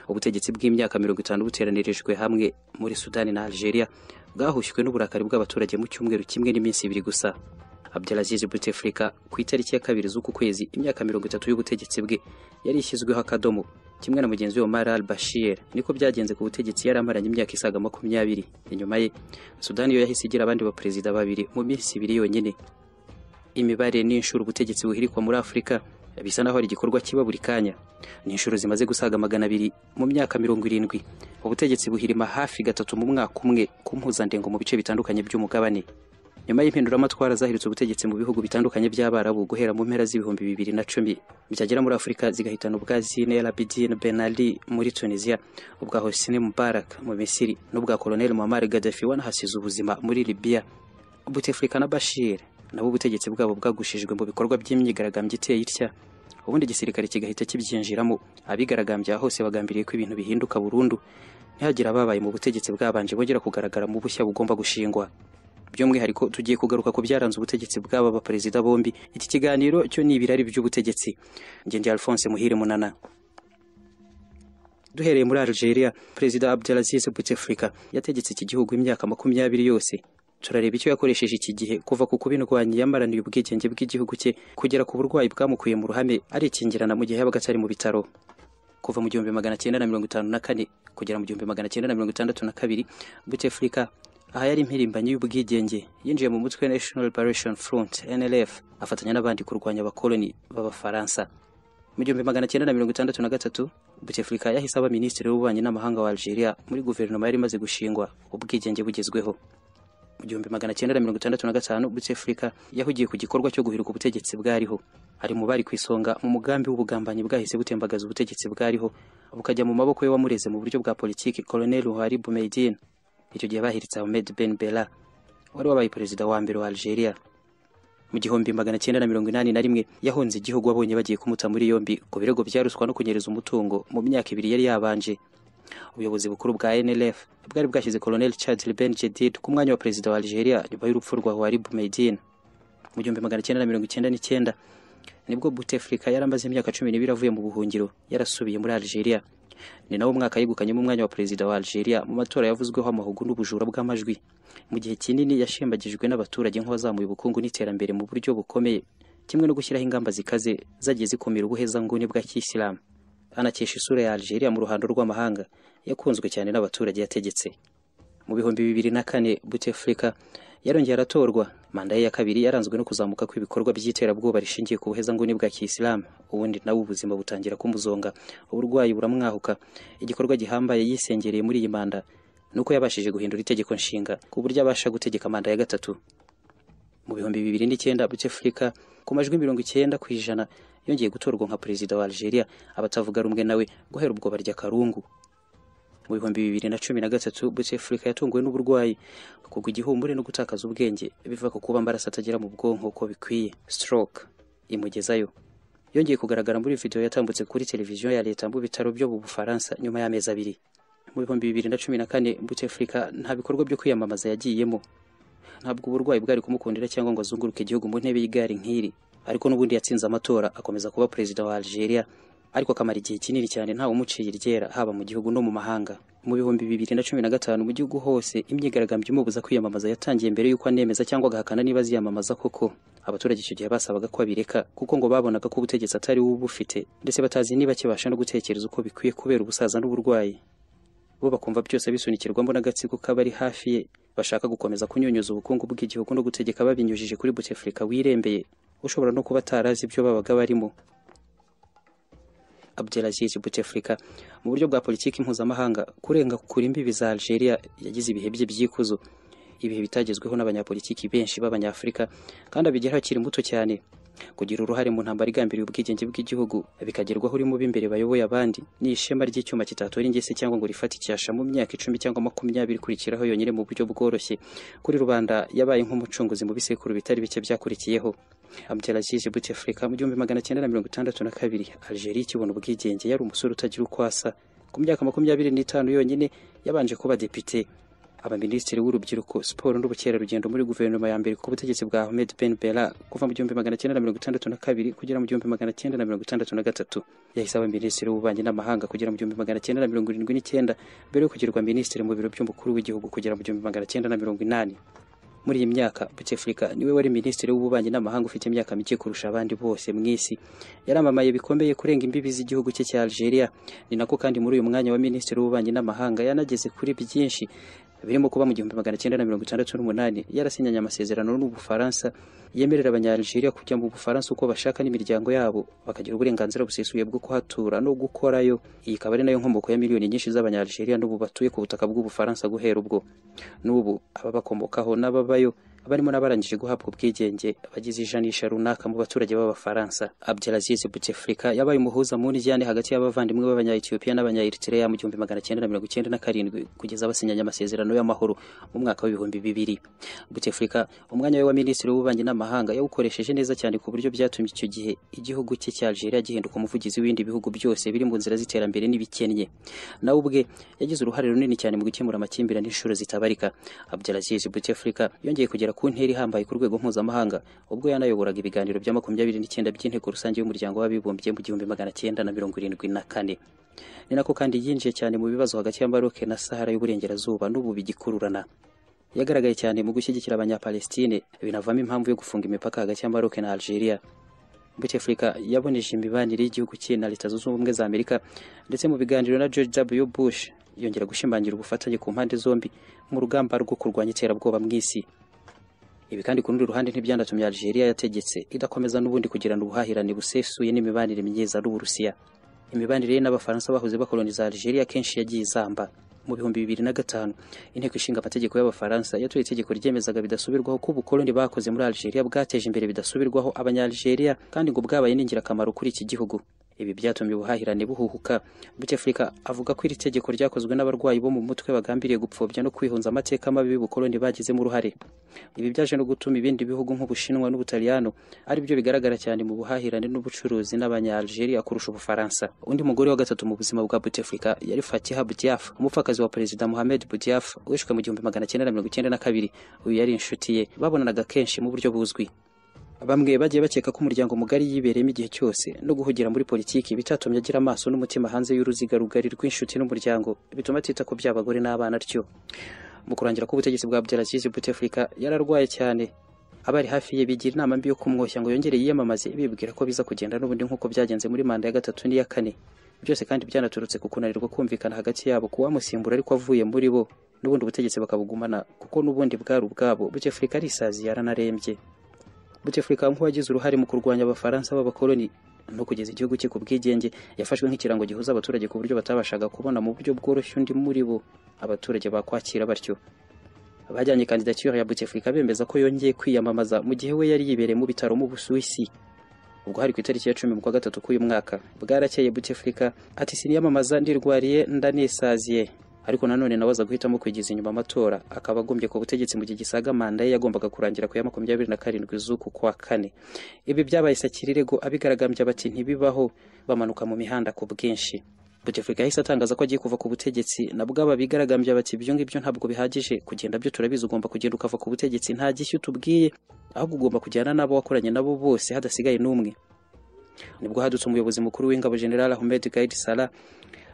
ubutegetsi bw'imyaka mirongo itanu buteranirijwe hamwe muri sudani na algeria bwahushywe n'uburakari bw'abaturage mu cyumweru kimwe n'iminsi ibiri gusa abdelaziz bouteflika ku itariki ya kabiri z'uku kwezi imyaka mirongo itatu y'ubutegetsi bwe yari ishyizweho akadomo kimwe na mugenzi we Omar al-Bashir niko byagenze ku butegetsi yari amaranye imyaka isaga makumyabiri inyuma ye sudani yo yahise igira abandi baperezida babiri mu minsi ibiri yonyine imibare n'inshuro ubutegetsi buhirikwa muri afurika bisa naho ari igikorwa kiba buri kanya ni inshuro zimaze gusaga magana abiri mu myaka mirongo irindwi ubutegetsi buhirima hafi gatatu mu mwaka umwe ku mpuzandengo mu bice bitandukanye by'umugabane nyuma y'impinduramatwara zahiritse ubutegetsi mu bihugu bitandukanye by'abarabu guhera mu mpera z'ibihumbi bibiri na cumi byagera muri afurika zigahitana ubwa zine el abidine ben ali muri tunisiya ubwa hosni mubarak mu misiri n'ubwa koloneli muammar gaddafi wanahasize ubuzima muri libiya buteflika na bashir nabo ubutegetsi bwabo bwagushijwe mu bikorwa by'imyigaragambyo iteye itya ubundi igisirikare kigahita kibyinjiramo abigaragambya hose bagambiriye ko ibintu bihinduka burundu ntihagire ababaye mu butegetsi bwabanje bongera kugaragara mu bushya bugomba gushingwa by'umwihariko tugiye kugaruka ku byaranze ubutegetsi bw'aba baperezida bombi iki kiganiro cyo ni ibirari by'ubutegetsi ngendeye alphonse muhire munana duhereye muri algeria perezida abdelaziz bouteflika yategetse iki gihugu imyaka makumyabiri yose turareba icyo yakoresheje iki gihe kuva ku kuba indwanyi yamaraniye ubwigenge bw'igihugu cye kugera ku burwayi bwamukuye mu ruhame arikingirana mu gihe yabaga atari mu bitaro kuva mu gihumbi magana cyenda na mirongo itanu na kane kugera mu gihumbi magana cyenda na mirongo itandatu na kabiri butefurika aha yari impirimbanyi y'ubwigenge yinjiye mu mutwe national liberation front nlf afatanya n'abandi kurwanya abakoloni b'abafaransa mu gihumbi magana cyenda na mirongo itandatu na gatatu butefurika yahise aba minisitiri w'ububanyi n'amahanga wa algeria muri guverinoma yari imaze gushingwa ubwigenge bugezweho mu gihumbi magana cyenda na mirongo itandatu na gatanu Bouteflika yahugiye ku gikorwa cyo guhirika ubutegetsi bwariho ari mu bari ku isonga mu mugambi w'ubugambanyi bwahise butembagaza ubutegetsi bwariho bukajya mu maboko ye wamureze mu buryo bwa politiki Colonel Houari Boumediene icyo gihe bahiritse Ahmed Ben Bella wari wabaye perezida wa mbere wa Algeria mu gihumbi magana cyenda na mirongo inani na rimwe yahunze igihugu abonye bagiye kumuta muri yombi ku birego bya ruswa no kunyereza umutungo mu myaka ibiri yari yabanje ubuyobozi bukuru bwa NLF bwari bwashyize Colonel Charles Ben Jedid ku mwanya wa perezida wa Algeria nyuma y'urupfu rwa Houari Boumediene mu gihumbi magana cyenda na mirongo icyenda n'icyenda nibwo Bouteflika yari amaze imyaka cumi n'ibiri avuye mu buhungiro yarasubiye muri Algeria ni nawo mwaka yegukanyemo umwanya wa perezida wa Algeria mu matora yavuzweho amahugu n'ubujura bw'amajwi mu gihe kinini yashembagijwe n'abaturage nk'uwazamuye ubukungu n'iterambere mu buryo bukomeye kimwe no gushyiraho ingamba zikaze zagiye zikumira ubuhezanguni bwa kiyisilamu anakesha isura ya Algeria mu ruhando rw'amahanga yakunzwe cyane n'abaturage yategetse mu bihumbi bibiri na kane Bouteflika yarongeye aratorwa manda ye ya kabiri yaranzwe no kuzamuka kw'ibikorwa by'iterabwoba rishingiye ku buhezanguni bwa kiyisilamu ubundi nawe ubuzima butangira kumuzonga uburwayi buramwahuka igikorwa gihambaye yisengereye muri iyi manda nuko yabashije guhindura itegeko nshinga ku buryo abasha gutegeka manda ya gatatu mu bihumbi bibiri n'icyenda Bouteflika ku majwi mirongo icyenda ku ijana yongeye gutorwa nka perezida wa Algeria abatavuga rumwe nawe guhera ubwo barya karungu mu bihumbi bibiri na cumi na gatatu Bouteflika yatunguwe n'uburwayi kugwa igihumure no gutakaza ubwenge biva ku kuba amaraso atagera mu bwonko uko bikwiye stroke imugezayo yongeye kugaragara muri video yatambutse kuri televiziyo ya leta mu bitaro byo mu Bufaransa nyuma y'amezi abiri mu bihumbi bibiri na cumi na kane Bouteflika nta bikorwa byo kwiyamamaza yagiyemo ntabwo uburwayi bwari kumukundira cyangwa ngo azunguruke igihugu mu ntebe y'igare nk'iri ariko n'ubundi yatsinze amatora akomeza kuba perezida wa Algeria ariko akamara igihe kinini cyane ntawe umuciye iryera haba mu gihugu no mu mahanga mu bihumbi bibiri na cumi na gatanu mu gihugu hose imyigaragambyo imubuza kwiyamamaza yatangiye mbere y'uko anemeza cyangwa agahakana niba aziyamamaza koko abaturage icyo gihe basabaga ko abireka kuko ngo babonaga ko ubutegetsi atari we ubufite ndetse batazi niba kibasha no gutekereza uko bikwiye kubera ubusaza n'uburwayi bo bakumva byose bisunikirwamo n'agatsiko k'abari hafi ye bashaka gukomeza kunyunyuza ubukungu bw'igihugu no gutegeka babinyujije kuri Bouteflika wirembeye ushobora no kuba atarazi ibyo babaga barimo Abdelaziz Bouteflika mu buryo bwa politiki mpuzamahanga kurenga kukura imbibi za Algeria yagize ibihe bye by'ikuzo ibihe bitagezweho n'abanyapolitiki benshi b'abanyafurika kandi abigeraho akiri muto cyane kugira uruhare mu ntambara igambiriye ubwigenge bw'igihugu bikagerwaho urimo b'imbere bayoboye abandi ni ishema ry'icyuma kitatora ingese cyangwa ngo rifate icyasha mu myaka icumi cyangwa makumyabiri ikurikiraho yonyine mu buryo bworoshye kuri rubanda yabaye nk'umucunguzi mu bisekuru bitari bike byakurikiyeho Abdelaziz Bouteflika mu gihumbi magana cyenda na mirongo itandatu na kabiri Algeria ikibona ubwigenge yari umusore utagira uko asa ku myaka makumyabiri n'itanu yonyine yabanje kuba depite abaminisitiri w'urubyiruko siporo n'ubukerarugendo muri guverinoma ya mbere ku butegetsi bwa Ahmed Ben Bella kuva mu gihumbi magana cyenda na mirongo itandatu na kabiri kugera mu gihumbi magana cyenda na mirongo itandatu na gatatu yahise aba minisitiri w'ububanyi n'amahanga kugera mu gihumbi magana cyenda na mirongo irindwi n'icyenda mbere yo kugirwa minisitiri mu biro by'umukuru w'igihugu kugera mu gihumbi magana cyenda na mirongo inani muri iyi myaka Bouteflika niwe wari minisitiri w'ububanyi n'amahanga ufite imyaka mike kurusha abandi bose mu isi yaramamaye bikomeye kurenga imbibi z'igihugu cye cya Algeria ni nako kandi muri uyu mwanya wa minisitiri w'ububanyi n'amahanga yanageze kuri byinshi birimo kuba mu gihumbi magana cyenda na mirongo itandatu n'umunani yarasinyanye amasezerano n'ubufaransa yemerera abanyalgeria kujya mu bufaransa uko bashaka n'imiryango yabo bakagira uburenganzira busesuye bwo kuhatura no gukorayo iyi ikaba ari nayo nkomoko ya miliyoni nyinshi z'abanyalgeria n'ubu batuye ku butaka bw'ubufaransa guhera ubwo n'ubu ababakomokaho n'ababayo barimo n'abarangije guhabwa ubwigenge bagize ijanisha runaka mu baturage b'abafaransa Abdelaziz Bouteflika yabaye umuhuza mu njyane hagati y'abavandimwe b'abanya-Ethiopia n'abanya-Eritrea mu gihumbi magana cyenda na mirongo icyenda na karindwi kugeza basinyanye amasezerano y'amahoro mu mwaka w'ibihumbi bibiri Bouteflika umwanya we wa minisitiri w'ububanyi n'amahanga yawukoresheje neza cyane ku buryo byatumye icyo gihe igihugu cye cya Algeria gihinduka umuvugizi w'ibindi bihugu byose biri mu nzira z'iterambere n'ibikennye nawe ubwe yagize uruhare runini cyane mu gukemura amakimbirane inshuro zitabarika Abdelaziz Bouteflika yongeye kugera ku ntera ihambaye ku rwego mpuzamahanga ubwo yanayoboraga ibiganiro bya makumyabiri n'icyenda by'inteko rusange y'umuryango w'abibumbye mu gihumbi magana cyenda na mirongo irindwi na kane ni nako kandi yinjiye cyane mu bibazo hagati ya Maroke na Sahara y'uburengerazuba n'ubu bigikururana yagaragaye cyane mu gushyigikira abanyapalestine binavamo impamvu yo gufunga imipaka hagati ya Maroke na Algeria Bouteflika yaboneje imibanire y'igihugu cye na Leta Zunze Ubumwe za Amerika ndetse mu biganiro na George W Bush yongera gushimangira ubufatanye ku mpande zombi mu rugamba rwo kurwanya iterabwoba mu isi ibi kandi ku rundi ruhande ntibyanatumye Algeria yategetse idakomeza n'ubundi kugirana ubuhahirane busesuye n'imibanire myiza n'Uburusiya imibanire ye n'Abafaransa bahoze bakoloniza Algeria kenshi yagiye izamba mu bihumbi bibiri na gatanu inteko ishinga amategeko y'abafaransa yatoye itegeko ryemezaga bidasubirwaho ko ubukoloni bakoze muri Algeria bwateje imbere bidasubirwaho abanyalgeria kandi ngo bwabaye n'ingirakamaro kuri iki gihugu ibi byatumye ubuhahirane buhuhuka Bouteflika avuga ko iri tegeko ryakozwe n'abarwayi bo mu mutwe bagambiriye gupfobya no kwihunza amateka mabi y'ubukoloni bagizemo uruhare ibi byaje no gutuma ibindi bihugu nk'ubushinwa n'ubutaliyano ari byo bigaragara cyane mu buhahirane n'ubucuruzi n'abanyalgeria kurusha ubufaransa undi mugore wa gatatu mu buzima bwa Bouteflika yari Fatiha Boudiaf umupfakazi wa perezida Mohamed Boudiaf wishwe mu gihumbi magana cyenda na mirongo icyenda na kabiri uyu yari inshuti ye babonanaga kenshi mu buryo buzwi bamwe bagiye bakeka ko umuryango mugari yibereyemo igihe cyose no guhugira muri politiki bitatumye agira amaso n'umutima hanze y'uruziga rugari rw'inshuti n'umuryango bituma atita ku by'abagore n'abana atyo mu kurangira k'ubutegetsi bwa Abdelaziz Bouteflika yararwaye cyane abari hafi ye bigira inama mbi yo kumwoshya ngo yongere yiyamamaze bibwira ko biza kugenda n'ubundi nk'uko byagenze muri manda ya gatatu n'iya kane byose kandi byanaturutse ku kunanirwa kumvikana hagati yabo kuwamusimbura ariko avuye muri bo n'ubundi ubutegetsi bakabugumana kuko n'ubundi bwari ubwabo Bouteflika arisazi yaranarembye Bouteflika nk'uwagize uruhare mu kurwanya abafaransa b'abakoloni no kugeza igihugu cye ku bwigenge yafashwe nk'ikirango gihuza abaturage ku buryo batabashaga kubona mu buryo bworoshye undi muri bo abaturage bakwakira batyo bajyanye kandidatire ya Bouteflika bemeza ko yongeye kwiyamamaza mu gihe we yari yibereye mu bitaro mu Busuwisi ubwo hari ku itariki ya cumi kwa gatatu k'uyu mwaka bwarakeye Bouteflika ati siniyamamaza ndirwariye ndanisaziye ariko nanone nawe aza guhitamo kwigiza inyuma amatora akaba agombye ku butegetsi mu gihe gisaga manda ye yagombaga kurangira ku ya makumyabiri na karindwi z'uku kwa kane ibi byabaye sakirego abigaragambya bati ntibibaho bamanuka mu mihanda ku bwinshi Bouteflika yahise atangaza ko agiye kuva ku butegetsi nabwo aba bigaragambya bati ibyo ngibyo ntabwo bihagije kugenda byo turabizi ugomba kugenda ukava ku butegetsi nta gishyu tubwiye ahubwo ugomba kujyana n'abo wakoranye nabo bose hadasigaye n'umwe nibwo hadutse umuyobozi mukuru w'ingabo General Ahmed Gaid Salah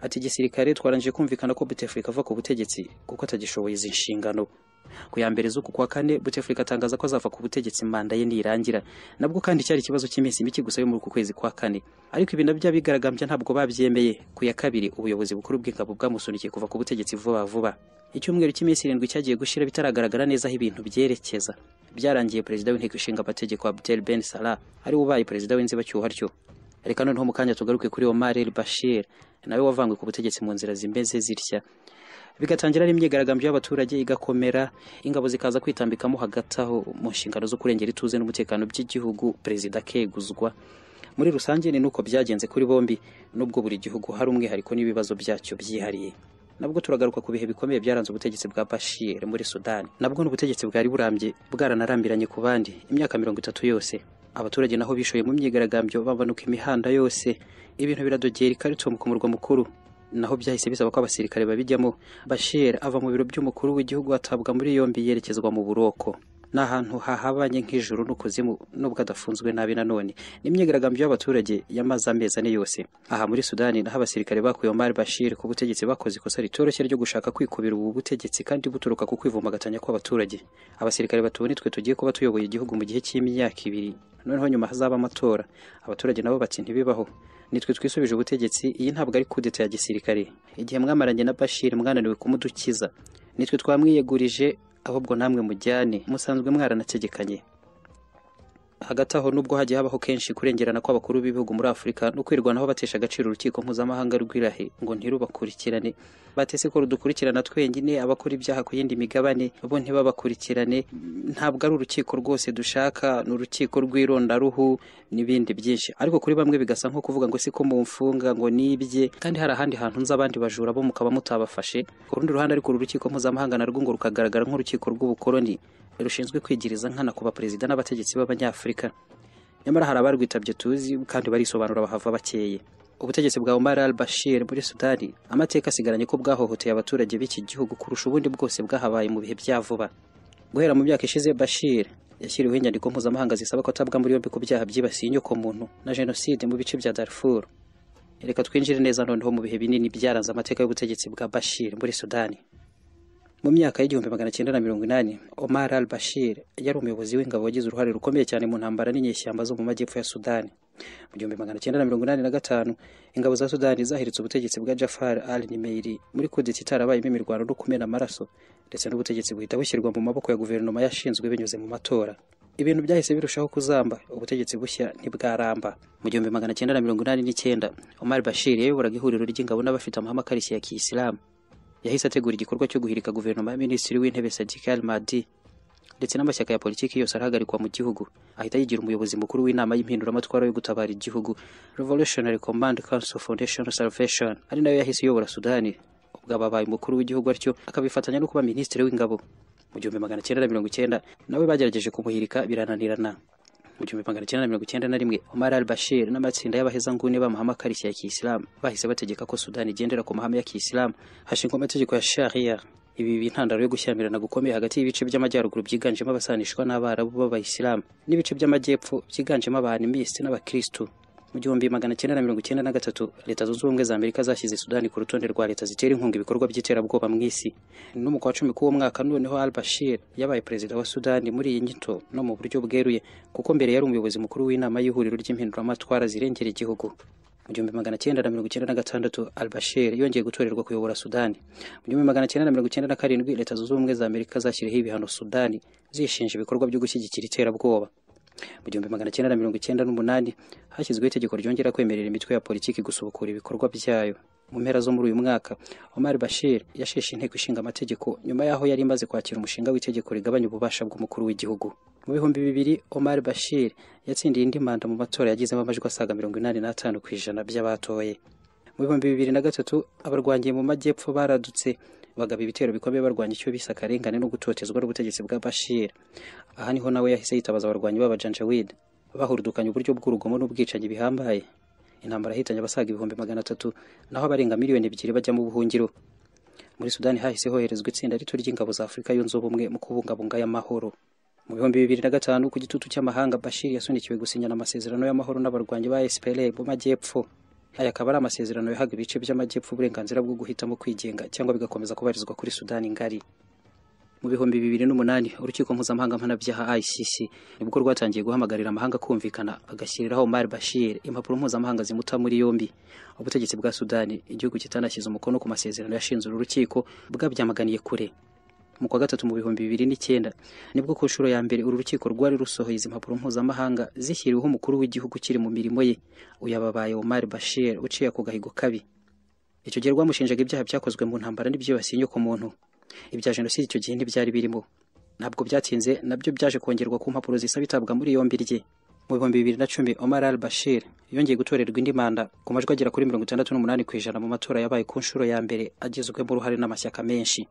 ati igisirikare twarangije kumvikana ko Bouteflika ava ku butegetsi kuko atagishoboye izi nshingano ku ya mbere z'uku kwa kane Bouteflika atangaza ko azava ku butegetsi manda ye nirangira nabwo kandi cyari ikibazo cy'iminsi mike gusa yo muri uku kwezi kwa kane ariko ibi nabyo abigaragambya ntabwo babyemeye ku ya kabiri ubuyobozi bukuru bw'ingabo bwamusunikiye kuva ku butegetsi vuba vuba icyumweru cy'iminsi irindwi cyagiye gushira bitaragaragara neza aho ibintu byerekeza byarangiye perezida w'inteko ishinga amategeko Abdel Ben Salah ari ubaye perezida w'inzibacyuho atyo reka noneho mu kanya tugaruke kuri Omar el-Bashir nawe wavangwe ku butegetsi mu nzira zimeze zitya bigatangira n'imyigaragambyo y'abaturage igakomera ingabo zikaza kwitambikamo hagati aho mu nshingano zo kurengera ituze n'umutekano by'igihugu perezida akeguzwa muri rusange ni nuko byagenze kuri bombi nubwo buri gihugu hari umwihariko n'ibibazo byacyo byihariye nabwo turagaruka ku bihe bikomeye byaranze ubutegetsi bwa Bashir muri Sudani nabwo n'ubutegetsi bwari burambye bwaranarambiranye ku bandi imyaka mirongo itatu yose abaturage naho bishoye mu myigaragambyo babanuka imihanda yose ibintu biradogera i Khartoum ku murwa mukuru naho byahise bisaba ko abasirikare babijyamo Bashir ava mu biro by'umukuru w'igihugu atabwa muri yombi yerekezwa mu buroko ni ahantu hahabanye nk'ijuru n'ukuzimu nubwo adafunzwe nabi nanone n'imyigaragambyo y'abaturage yamaze amezi ane yose aha muri sudani naho abasirikare bakuye Omar Bashir ku butegetsi bakoze ikosa ritoroshye ryo gushaka kwikubira ubu butegetsi kandi buturuka ku kwivumbagatanya kw'abaturage abasirikare batubona twe tugiye kuba tuyoboye igihugu mu gihe cy'imyaka ibiri noneho nyuma hazaba amatora abaturage nabo bati ntibibaho nitwe twisubije ubutegetsi iyi ntabwo ari kudeta ya gisirikare igihe mwamaranye na Bashir mwananiwe kumudukiza nitwe twamwiyegurije ahubwo namwe mujyane musanzwe mwaranategekanye hagati aho nubwo hagiye habaho kenshi kurengerana kw'abakuru b'ibihugu muri afurika no kwirwanaho batesha agaciro urukiko mpuzamahanga rw'irahe ngo ntirubakurikirane batese ko rudukurikirana twenyine abakora ibyaha ku yindi migabane bo ntibabakurikirane ntabwo ari urukiko rwose dushaka ni urukiko rw'irondaruhu n'ibindi byinshi ariko kuri bamwe bigasa nko kuvuga ngo si ko mumfunga ngo nibye kandi hari ahandi hantu nzi abandi bajura bo mukaba mutabafashe ku rundi ruhande ariko uru rukiko mpuzamahanga narwo ngo rukagaragara nk'urukiko rw'ubukoloni rushinzwe kwigiriza nkana ku baperezida n'abategetsi b'abanyafurika nyamara hari abarwitabye tuzi kandi barisobanura bahava bakeye ubutegetsi bwa Omar al-Bashir muri Sudani amateka asigaranye ko bwahohoteye abaturage b'iki gihugu kurusha ubundi bwose bwahabaye mu bihe bya vuba guhera mu myaka ishize Bashir yashyiriweho inyandiko mpuzamahanga zisaba ko atabwa muri yombi ku byaha byibasiye inyokomuntu na jenoside mu bice bya Darfur reka twinjire neza noneho mu bihe binini byaranze amateka y'ubutegetsi bwa Bashir muri Sudani mu myaka y'igihumbi magana cyenda na mirongo inani Omar al-Bashir yari umuyobozi w'ingabo wagize uruhare rukomeye cyane mu ntambara n'inyeshyamba zo mu majyepfo ya Sudani mu gihumbi magana cyenda na mirongo inani na gatanu ingabo za Sudani zahiritse ubutegetsi bwa Jafar al-Nimeiri muri kudeta itarabayemo imirwano no kumena amaraso ndetse n'ubutegetsi buhita bushyirwa mu maboko ya guverinoma yashinzwe binyuze mu matora ibintu byahise birushaho kuzamba ubutegetsi bushya ntibwaramba mu gihumbi magana cyenda na mirongo inani n'icyenda Omar Bashir yayoboraga ihuriro ry'ingabo n'abafite amahame akarishye ya kiyisilamu yahise ategura igikorwa cyo guhirika guverinoma ya minisitiri w'intebe Sadiq al-Mahdi ndetse n'amashyaka ya politiki yose arahagarikwa mu gihugu ahita yigira umuyobozi mukuru w'inama y'impinduramatwara yo gutabara igihugu Revolutionary Command Council Foundation Salvation ari nayo yahise iyobora Sudani ubwo ababaye umukuru w'igihugu atyo akabifatanya no kuba minisitiri w'ingabo mu gihumbi magana cyenda na mirongo icyenda nawe bagerageje kumuhirika birananirana mu gihumbi magana cyenda na mirongo icyenda na rimwe Omar al-Bashir n'amatsinda y'abahezanguni b'amahame akarishye ya kiyisilamu bahise bategeka ko Sudani igendera ku mahame ya kiyisilamu hashingwa amategeko ya sharia ibi biba intandaro yo gushyamirana gukomeye hagati y'ibice by'amajyaruguru byiganjemo abasanishwa n'abarabu b'abayisilamu n'ibice by'amajyepfo byiganjemo abahanimisi n'abakristu mu gihumbi magana cyenda na mirongo icyenda na gatatu leta zunze ubumwe za amerika zashyize sudani ku rutonde rwa leta zitera inkunga ibikorwa by'iterabwoba mu isi no mu kwa cumi k'uwo mwaka noneho al bashir yabaye perezida wa sudani muri iyi nyito no mu buryo bweruye kuko mbere yari umuyobozi mukuru w'inama y'ihuriro ry'impinduramatwara zirengera igihugu mu gihumbi magana cyenda na mirongo icyenda na gatandatu al bashir yongeye gutorerwa kuyobora sudani mu gihumbi magana cyenda na mirongo icyenda na karindwi leta zunze ubumwe za amerika zashyiriyeho ibihano sudani zishinja ibikorwa byo gushyigikira iterabwoba mu gihumbi magana cyenda na mirongo icyenda n'umunani hashyizweho itegeko ryongera kwemerera imitwe ya politiki gusubukura ibikorwa byayo mu mpera zo muri uyu mwaka Omar Bashir yasheshe inteko ishinga amategeko nyuma y'aho yari imaze kwakira umushinga w'itegeko rigabanya ububasha bw'umukuru w'igihugu mu bihumbi bibiri Omar Bashir yatsindiye indi manda mu matora yagizemo amajwi asaga mirongo inani n'atanu ku ijana by'abatoye mu bihumbi bibiri na gatatu abarwanyiye mu majyepfo baradutse bagaba ibitero bikomeye barwanya icyo bise akarengane no gutotezwa n'ubutegetsi bwa Bashir aha niho nawe yahise yitabaza abarwanyi b'abajanjawid bahurdukanya uburyo bw'urugomo n'ubwicanyi bihambaye intambara yahitanye abasaga ibihumbi magana atatu naho abarenga miliyoni ebyiri bajya mu buhungiro muri Sudani hahise hoherezwa itsinda rito ry'ingabo za Afurika yunze ubumwe mu kubungabunga y'amahoro mu bihumbi bibiri na gatanu ku gitutu cy'amahanga Bashir yasunikiwe gusinyana amasezerano y'amahoro n'abarwanyi ba SPLA mu majyepfo aya akaba ari amasezerano yahaga ibice by'amajyepfo uburenganzira bwo guhitamo kwigenga cyangwa bigakomeza kubarizwa kuri Sudani ngari mu bihumbi bibiri n'umunani urukiko mpuzamahanga mpanabyaha ICC nibwo rwatangiye guhamagarira amahanga kumvikana agashyiriraho Omar Bashir impapuro mpuzamahanga zimuta muri yombi ubutegetsi bwa Sudani igihugu kitanashyize umukono ku masezerano yashinze uru rukiko bwabyamaganiye kure mu kwa gatatu mu bihumbi bibiri n'icyenda nibwo ku nshuro ya mbere uru rukiko rwari rusohoye izi mpapuro mpuzamahanga zishyiriweho umukuru w'igihugu ukiri mu mirimo ye uyababaye Omar Bashir uciye ku gahigo kabi icyo gihe rwamushinjaga ibyaha byakozwe mu ntambara n'ibyibasiye inyoko muntu ibya jenoside icyo gihe ntibyari birimo ntabwo byatinze nabyo byaje kongerwa ku mpapuro zisaba itabwa muri yombi rye mu bihumbi bibiri na cumi Omar al Bashir yongeye gutorerwa indi manda ku majwi agera kuri mirongo itandatu n'umunani ku ijana mu matora yabaye ku nshuro ya mbere agizwemo uruhare n'amashyaka menshi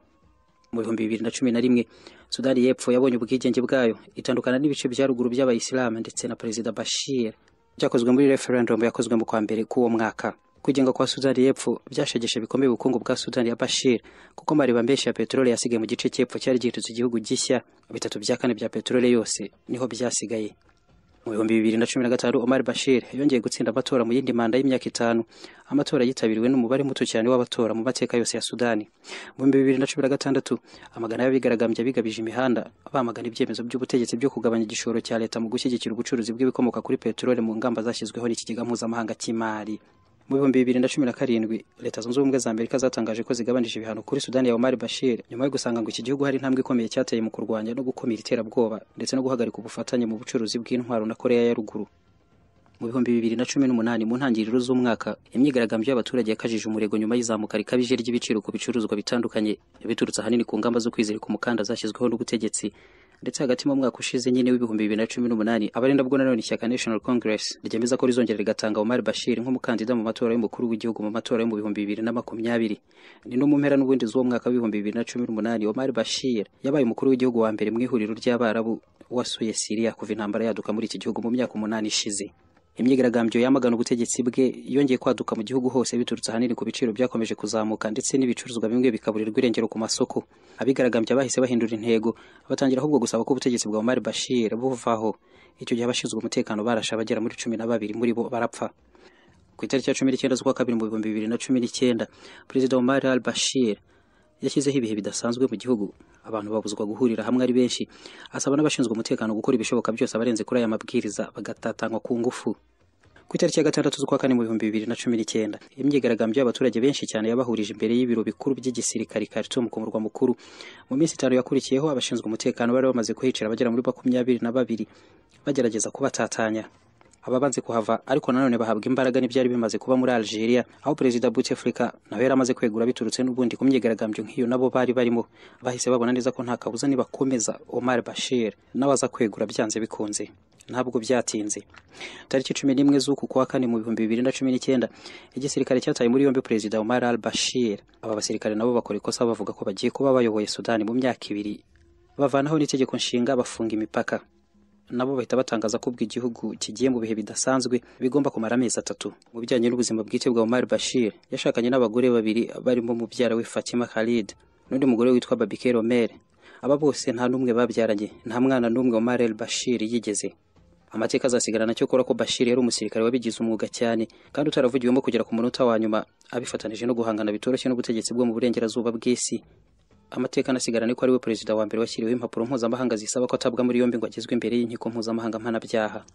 mu bihumbi bibiri na cumi na rimwe sudani y'epfo yabonye ubwigenge bwayo itandukana n'ibice bya ruguru by'abayisilamu ndetse na perezida bashir byakozwe muri referendumu yakozwe mu kwa mbere k'uwo mwaka kwigenga kwa sudani y'epfo byashegeshe bikomeye ubukungu bwa sudani ya bashir kuko amareba menshi ya peteroli yasigaye mu gice cy'epfo cyari gihindutse igihugu gishya bitatu bya kane bya peteroli yose niho byasigaye mu bihumbi bibiri na cumi na gatanu omar bashir yongeye gutsinda amatora mu yindi manda y'imyaka itanu amatora yitabiriwe n'umubare muto cyane w'abatora mu mateka yose ya sudani mu bihumbi bibiri na cumi na gatandatu amagana y'abigaragambya bigabije imihanda bamagana ibyemezo by'ubutegetsi byo kugabanya igishoro cya leta mu gushyigikira ubucuruzi bw'ibikomoka kuri peteroli mu ngamba zashyizweho n'ikigega mpuzamahanga cy'imari mu bihumbi bibiri na cumi na karindwi leta zunze ubumwe za amerika zatangaje ko zigabanije ibihano kuri sudani ya omar bashir nyuma yo gusanga ngo iki gihugu hari intambwe ikomeye cyateye mu kurwanya no gukumira iterabwoba ndetse no guhagarika ubufatanye mu bucuruzi bw'intwaro na korea ya ruguru mu bihumbi bibiri na cumi n'umunani mu ntangiriro z'umwaka imyigaragambyo y'abaturage yakajije umurego nyuma y'izamuka rikabije ry'ibiciro ku bicuruzwa bitandukanye biturutse ahanini ku ngamba zo kwizirika umukanda zashyizweho n'ubutegetsi ndetse hagati mu mwaka ushize nyine w'ibihumbi bibiri na cumi n'umunani abarinda bwo nanone ishyaka national congress ryemeza ko rizongera rigatanga omar bashir nk'umukandida mu matora y'umukuru w'igihugu mu matora yo mu bihumbi bibiri na makumyabiri ni no mu mpera n'ubundi z'uwo mwaka w'ibihumbi bibiri na cumi n'umunani omar bashir yabaye umukuru w'igihugu wa mbere mu ihuriro ry'abarabu wasuye siriya kuva intambara yaduka muri iki gihugu mu myaka umunani ishize imyigaragambyo yamagana ubutegetsi bwe yongeye kwaduka mu gihugu hose biturutse ahanini ku biciro byakomeje kuzamuka ndetse n'ibicuruzwa bimwe bikaburirwa irengero ku masoko abigaragambya bahise bahindura intego batangira ahubwo gusaba ko ubutegetsi bwa Omar Bashir buvaho icyo gihe abashinzwe umutekano barashe abagera muri cumi na babiri muri bo barapfa ku itariki ya cumi n'icyenda z'ukwa kabiri mu bihumbi bibiri na cumi n'icyenda perezida Omar al-Bashir yashyizeho ibihe bidasanzwe mu gihugu abantu babuzwa guhurira hamwe ari benshi asaba n'abashinzwe umutekano gukora ibishoboka byose abarenze kuri aya mabwiriza bagatatanywa ku ngufu ku itariki ya gatandatu z'ukwa kane mu bihumbi bibiri na cumi n'icyenda imyigaragambyo y'abaturage benshi cyane yabahurije imbere y'ibiro bikuru by'igisirikare i Khartoum ku murwa mukuru mu minsi itanu yakurikiyeho abashinzwe umutekano bari bamaze kuhicira abagera muri makumyabiri na babiri bagerageza kubatatanya ababanze kuhava ariko nanone bahabwa imbaraga n'ibyari bimaze kuba muri Algeria aho perezida Bouteflika nawe yari amaze kwegura biturutse n'ubundi ku myigaragambyo nk'iyo nabo bari barimo bahise babona neza ko nta kabuza nibakomeza Omar Bashir nawe aza kwegura byanze bikunze ntabwo byatinze tariki cumi n'imwe z'uku kwa kane mu bihumbi bibiri na cumi n'icyenda igisirikare cyataye muri yombi perezida Omar al-Bashir aba basirikare nabo bakora ikosa bavuga ko bagiye kuba bayoboye Sudani mu myaka ibiri bavanaho n'itegeko nshinga bafunga imipaka nabo bahita batangaza ko ubwo igihugu kigiye mu bihe bidasanzwe bigomba kumara amezi atatu mu bijyanye n'ubuzima bwite bwa Omar Bashir yashakanye n'abagore babiri barimo mubyara we Fatima Khalid n'undi mugore witwa Babike Romer aba bose nta n'umwe babyaranye nta mwana n'umwe Omar El Bashir yigeze amateka azasigara nacyo kora ko Bashir yari umusirikare wabigize umwuga cyane kandi utaravugiwemo kugera ku munota wa nyuma abifatanije no guhangana bitoroshye n'ubutegetsi bwo mu burengerazuba bw'isi amateka anasigarane ko ari we perezida wa mbere washyiriweho impapuro mpuzamahanga zisaba ko atabwa muri yombi ngo agezwe imbere y'inkiko mpuzamahanga mpanabyaha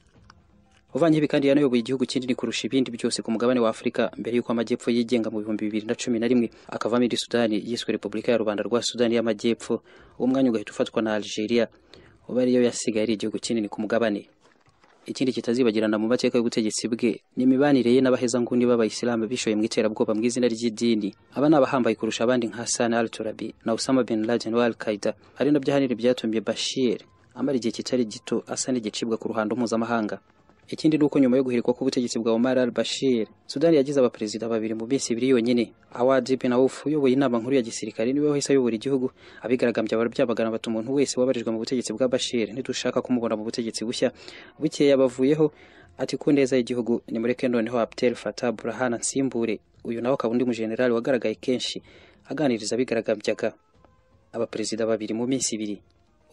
uvanye ibi kandi yanayoboye igihugu kinini kurusha ibindi byose ku mugabane wa afurika mbere y'uko amajyepfo yigenga mu bihumbi bibiri na cumi na rimwe akavamo indi sudani yiswe repubulika ya rubanda rwa sudani y'amajyepfo uwo mwanya ugahita ufatwa na algeria uba ariyo yasigaye ari igihugu kinini ku mugabane ikindi kitazibagirana mu mateka y'ubutegetsi bwe ni imibanire ye n'abahezanguni b'abayisilamu bishoye mu iterabwoba mu izina ry'idini aba ni abahambaye kurusha abandi nka Hassan al-Turabi na Osama bin Laden wa Al-Qaeda ari nabyo ahanini byatumye Bashir amara igihe kitari gito asa n'igicibwa ku ruhando mpuzamahanga ikindi ni uko nyuma yo guhirikwa k'ubutegetsi bwa Omar al-Bashir Sudani yagize abaperezida babiri mu minsi ibiri yonyine Awad bin Auf uyoboye inama nkuru ya gisirikare niwe wahise ayobora igihugu abigaragambya baryamagana bati umuntu wese wabarijwe mu butegetsi bwa Bashir ntidushaka kumubona mu butegetsi bushya bukeya bavuyeho ati ku neza y'igihugu nimureke noneho Abdel Fattah Burhan ansimbure uyu nawe akaba undi mujenerali wagaragaye kenshi aganiriza abigaragambyaga abaperezida babiri mu minsi ibiri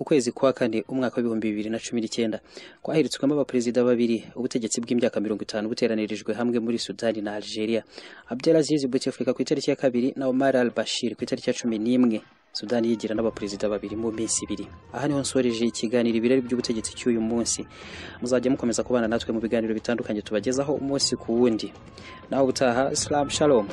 ukwezi kwa kane umwaka w'ibihumbi bibiri na cumi n'icyenda kwahiritswemo abaperezida babiri ubutegetsi bw'imyaka mirongo itanu buteranirijwe hamwe muri sudani na algeria abdelaziz bouteflika ku itariki ya kabiri na omar al bashir ku itariki ya cumi n'imwe sudani yigira n'abaperezida babiri mu minsi ibiri aha niho nsoreje ikiganiro ibirari by'ubutegetsi cy'uyu munsi muzajya mukomeza kubana natwe mu biganiro bitandukanye tubagezaho umunsi ku wundi nawe ubutaha islam shalom